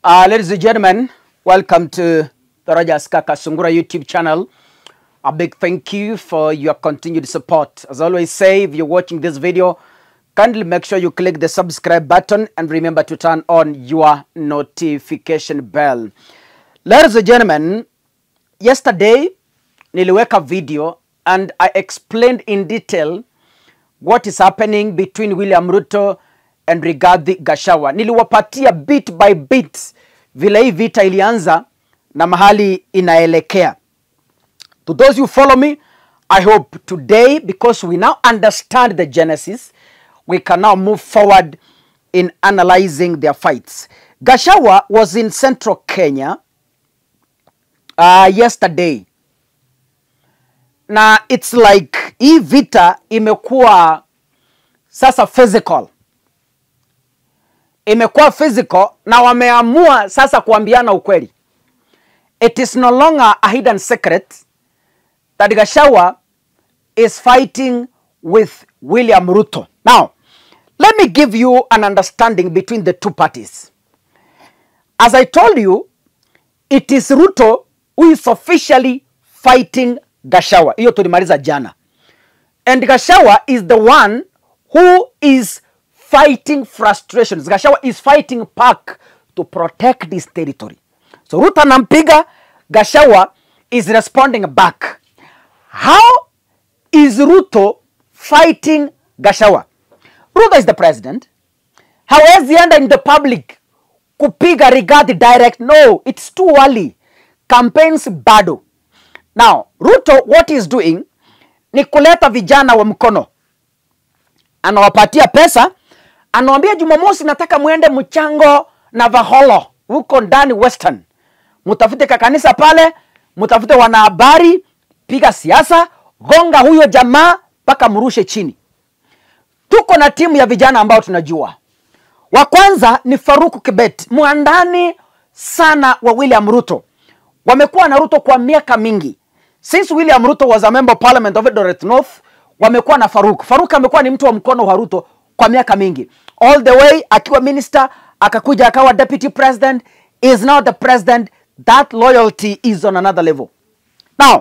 Uh, ladies and gentlemen, welcome to the Rogers Kaka Sungura YouTube channel. A big thank you for your continued support. As I always say, if you're watching this video, kindly make sure you click the subscribe button and remember to turn on your notification bell. Ladies and gentlemen, yesterday niliweka video and I explained in detail what is happening between William Ruto and Rigathi Gachagua. Niliwapatia bit by bit vile hii vita ilianza na mahali inaelekea. To those who follow me, I hope today, because we now understand the genesis, we can now move forward in analyzing their fights. Gachagua was in central Kenya uh, yesterday na it's like hii vita imekuwa sasa physical imekuwa physical na wameamua sasa kuambiana ukweli it is no longer a hidden secret that Gachagua is fighting with William Ruto. Now, let me give you an understanding between the two parties. As I told you, it is Ruto who is officially fighting Gachagua. Hiyo tulimaliza jana. And Gachagua is the one who is fighting frustrations. Gachagua is fighting back to protect this territory. So Ruto anampiga, Gachagua is responding back. How is Ruto fighting Gachagua? Ruto is the president. Hawezi enda in the public kupiga Rigathi direct. No, it's too early. Campaigns bado. Now, Ruto what is doing ni kuleta vijana wa mkono, anawapatia pesa, anawaambia Jumamosi nataka mwende mchango na Vaholo huko ndani Western, mtafute kakanisa pale, mtafute wanahabari, piga siasa, gonga huyo jamaa mpaka mrushe chini. Tuko na timu ya vijana ambao tunajua. Wa kwanza ni Faruku Kibet, mwandani sana wa William Ruto. Wamekuwa na Ruto kwa miaka mingi. Since William Ruto was a member of parliament of Eldoret North, wamekuwa na Faruk. Faruk amekuwa ni mtu wa mkono wa Ruto kwa miaka mingi. All the way akiwa minister, akakuja akawa deputy president, is now the president. That loyalty is on another level. Now,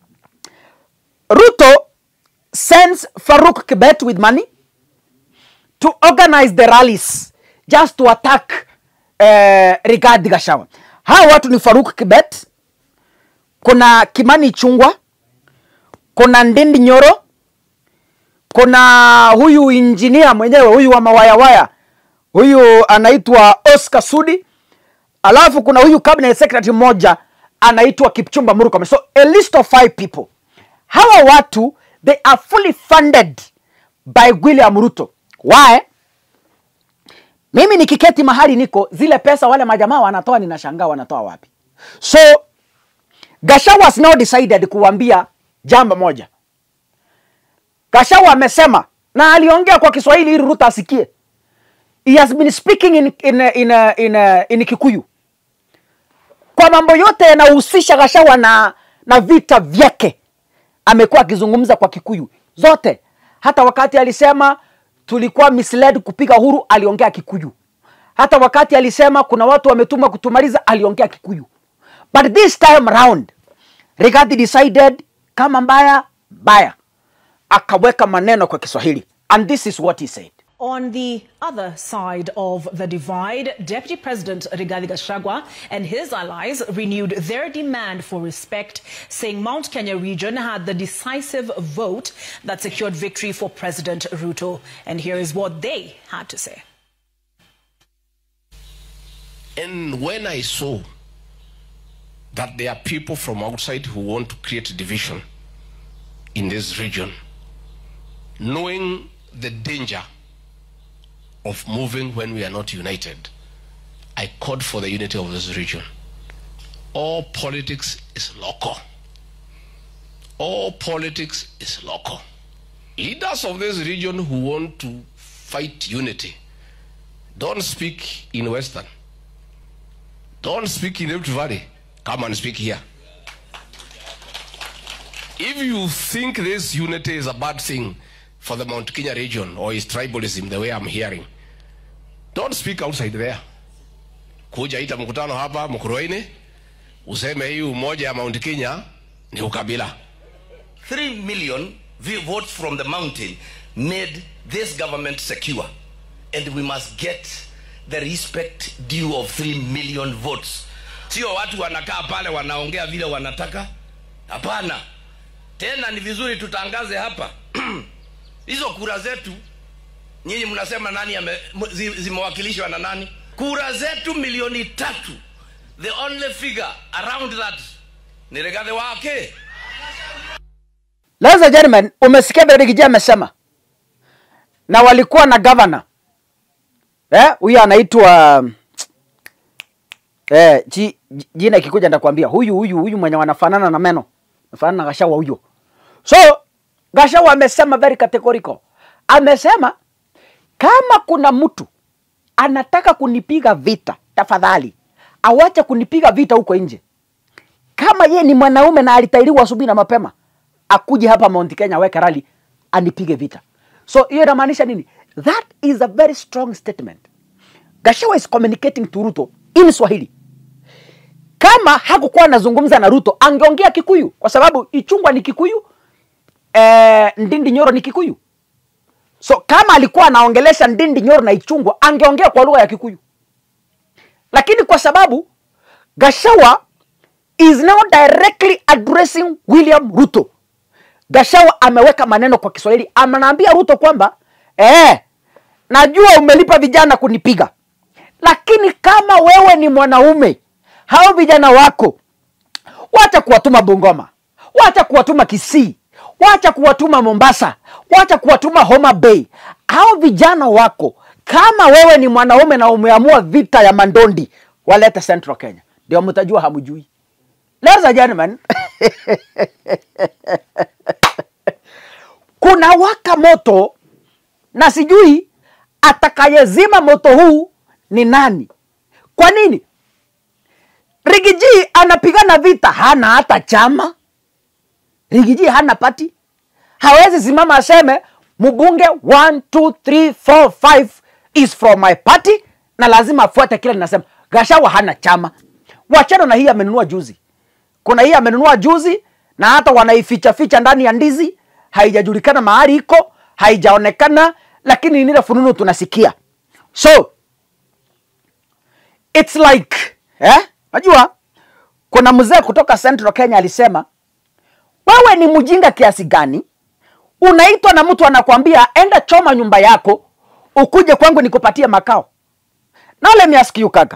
Ruto sends Faruk Kibet with money to organize the rallies just to attack uh, Rigathi Gachagua. Hawa watu ni Faruk Kibet, kuna Kimani Chungwa, kuna Ndindi Nyoro, kuna huyu injinia mwenyewe huyu wa mawayawaya huyu anaitwa Oscar Sudi, alafu kuna huyu cabinet secretary mmoja anaitwa Kipchumba Murkomen. So a list of five people. Hawa watu they are fully funded by William Ruto. Why? Mimi nikiketi mahali niko, zile pesa wale majamaa wanatoa, ninashangaa wanatoa wapi? So Gachagua has now decided kuambia jambo moja. Gachagua amesema na aliongea kwa Kiswahili ili Ruto asikie. He has been speaking in, in, in, in, in Kikuyu kwa mambo yote yanahusisha Gachagua na, na vita vyake, amekuwa akizungumza kwa Kikuyu zote. Hata wakati alisema tulikuwa misled kupiga Uhuru, aliongea Kikuyu. Hata wakati alisema kuna watu wametuma kutumaliza, aliongea Kikuyu. But this time round Rigathi decided kama mbaya mbaya, akaweka maneno kwa Kiswahili, and this is what he said. On the other side of the divide, Deputy President Rigathi Gachagua and his allies renewed their demand for respect, saying Mount Kenya region had the decisive vote that secured victory for President Ruto. And here is what they had to say. And when I saw that there are people from outside who want to create division in this region, knowing the danger of moving when we are not united, I called for the unity of this region. All politics is local. All politics is local. Leaders of this region who want to fight unity don't speak in Western. Don't speak in Rift Valley. Come and speak here. If you think this unity is a bad thing for the Mount Kenya region or is tribalism, the way I'm hearing, don't speak outside there. kuja ita mkutano hapa Mkuruaini, useme hii umoja ya Mount Kenya ni ukabila. 3 million vi- votes from the mountain made this government secure. And we must get the respect due of 3 million votes. Sio watu wanakaa pale wanaongea vile wanataka. Hapana. Tena ni vizuri tutangaze hapa. Hizo kura zetu nyinyi mnasema nani ame- m- zi- zimewakilishwa na nani? Kura zetu milioni tatu. The only figure around that ni Rigathi wake. Ladies and gentlemen, umesikia vile Rigiji amesema, na walikuwa na governor eh, huyu anaitwa eh, ji, ji- jina ikikuja nitakwambia huyu huyu huyu mwenye wanafanana na meno nafanana na Gashawa huyo. So Gashawa amesema very categorical, amesema kama kuna mtu anataka kunipiga vita, tafadhali awache kunipiga vita huko nje kama ye ni mwanaume na alitairiwa asubuhi na mapema akuje hapa Mount Kenya aweke rally anipige vita. So hiyo inamaanisha nini? That is a very strong statement. Gachagua is communicating to Ruto in Swahili. Kama hakukuwa anazungumza na Ruto angeongea Kikuyu kwa sababu Ichungwa ni Kikuyu, eh, Ndindi Nyoro ni Kikuyu. So kama alikuwa anaongelesha Ndindi Nyoro na Ichungwa angeongea kwa lugha ya Kikuyu, lakini kwa sababu Gachagua is now directly addressing William Ruto. Gachagua ameweka maneno kwa Kiswahili, anaambia Ruto kwamba eh, najua umelipa vijana kunipiga, lakini kama wewe ni mwanaume, hao vijana wako wacha kuwatuma Bungoma, wacha kuwatuma Kisii, wacha kuwatuma Mombasa, wacha kuwatuma Homa Bay. Hao vijana wako, kama wewe ni mwanaume na umeamua vita ya mandondi, walete Central Kenya, ndio mtajua hamjui. Ladies and gentlemen, kuna waka moto na sijui atakayezima moto huu ni nani. Kwa nini? Rigiji anapigana vita, hana hata chama. Rigiji hana pati, hawezi simama aseme mbunge 1 2 3 4 5 is from my party, na lazima afuate kile ninasema. Gachagua hana chama. Wachana na hii amenunua juzi, kuna hii amenunua juzi na hata wanaificha ficha ndani ya ndizi, haijajulikana mahali iko, haijaonekana, lakini ni ile fununu tunasikia. So it's like eh, najua kuna mzee kutoka Central Kenya alisema, wewe ni mjinga kiasi gani unaitwa na mtu anakwambia enda choma nyumba yako ukuje kwangu nikupatie makao. Now let me ask you kaka,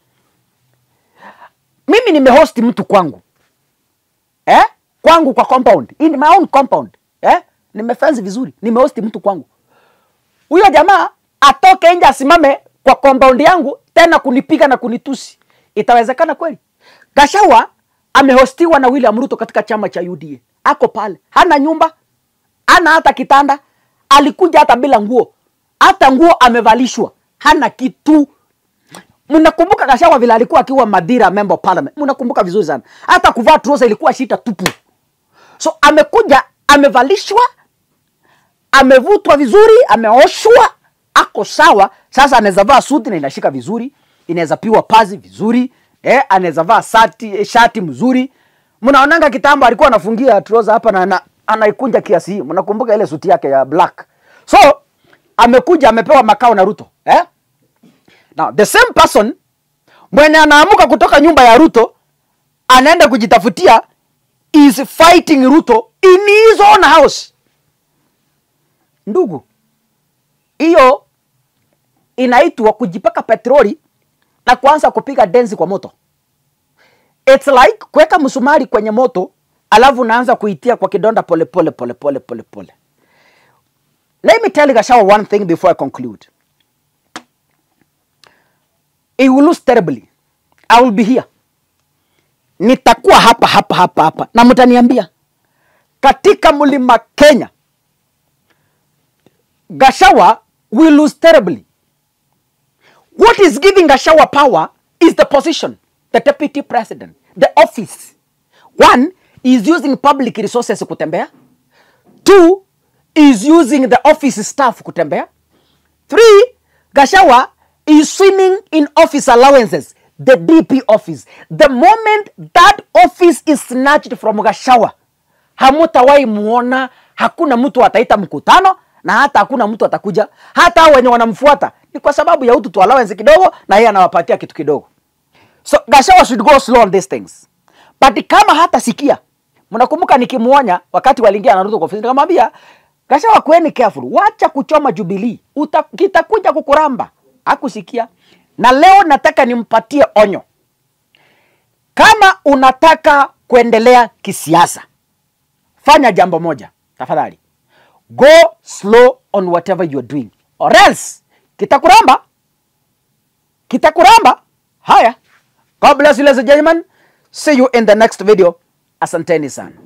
mimi nimehost mtu kwangu eh? kwangu kwa compound in my own compound eh? nimefence vizuri, nimehost mtu kwangu. Huyo jamaa atoke nje asimame kwa compound yangu tena kunipiga na kunitusi, itawezekana kweli? Gachagua amehostiwa na William Ruto katika chama cha UDA, ako pale, hana nyumba, hana hata kitanda, alikuja hata bila nguo, hata nguo amevalishwa, hana kitu. Mnakumbuka Gachagua vile alikuwa akiwa Madira member of parliament, mnakumbuka vizuri sana, hata kuvaa trouser ilikuwa shita tupu. So amekuja amevalishwa, amevutwa vizuri, ameoshwa, ako sawa. Sasa anaweza vaa suti na inashika vizuri, inaweza piwa pazi vizuri, eh, anaweza vaa sati, eh, shati mzuri. Mnaonanga kitambo alikuwa anafungia trouser hapa na ana, anaikunja kiasi hii. Mnakumbuka ile suti yake ya black. So amekuja amepewa makao na Ruto, eh? Now the same person mwenye anaamuka kutoka nyumba ya Ruto anaenda kujitafutia is fighting Ruto in his own house. Ndugu, hiyo inaitwa kujipaka petroli na kuanza kupiga densi kwa moto. It's like kuweka msumari kwenye moto alafu unaanza kuitia kwa kidonda pole pole pole pole pole pole. Let me tell Gachagua one thing before I conclude. He will lose terribly. I will be here. Nitakuwa hapa hapa hapa hapa na mtaniambia katika mlima Kenya Gachagua will lose terribly. What is giving Gachagua power is the position, the deputy president, the office. One is using public resources kutembea. Two is using the office staff kutembea. Three, Gachagua is swimming in office allowances. the dp office the moment that office is snatched from gashawa hamutawahi muona hakuna mtu ataita mkutano na hata hakuna mtu atakuja hata hao wenye wanamfuata ni kwa sababu ya utu tu allowance kidogo na yeye anawapatia kitu kidogo so gashawa should go slow on these things but kama hata sikia mnakumbuka nikimuonya wakati waliingia na Ruto kwa ofisi nikamwambia gashawa kweni careful wacha kuchoma jubilee Uta, kitakuja kukuramba hakusikia na leo nataka nimpatie onyo kama unataka kuendelea kisiasa fanya jambo moja tafadhali go slow on whatever you are doing or else kitakuramba kitakuramba haya god bless you ladies and gentlemen see you in the next video asanteni sana